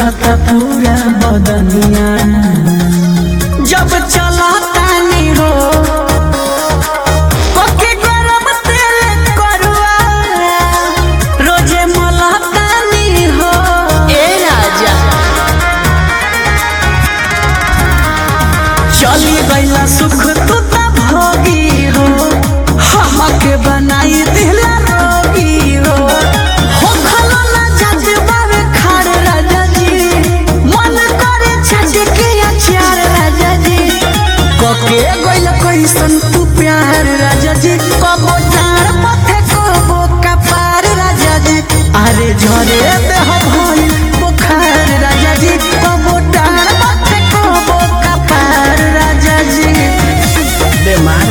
झलकता पूरा बदनिया जब चला तानी हो पके गरम तेल करुआ रोजे मला तानी हो ए राजा चली गईला सुख तू त भोगी हो हमके बनाई दिला रोगी हो हो खलो ना जज बावे खाड़ राजा जी मन करे छज के अचार राजा जी कके गईला कैसन तू प्यार राजा जी कबो डार पथे कबो कपार राजा जी अरे झरे देह भइल बुखार राजा जी कबो डार पथे कबो कपार राजा जी बेमार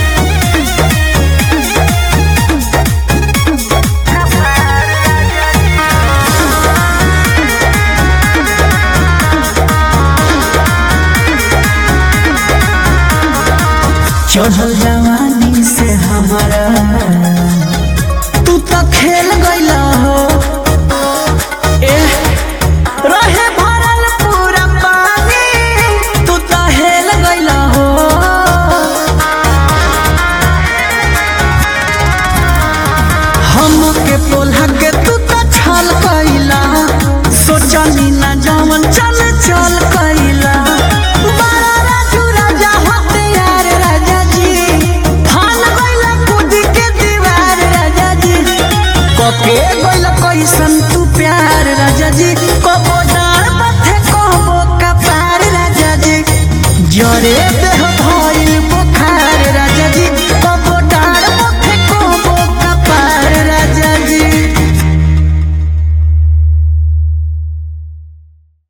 चढ़ल जवानी से हमारा तू तो खेल गईला हो एह, रहे भरल पूरा पानी तू तो हेल गईला हो हमके पोल्हा के तू तो छल कईला सोचनी ना जवन चल चल कईला बड़ा राजू राजा होते यार राजा जी फान गईला कूद के दीवार राजा जी कके गईला कैसन तू प्यार राजा जी कबो डार पथे कबो कपार राजा जी जरे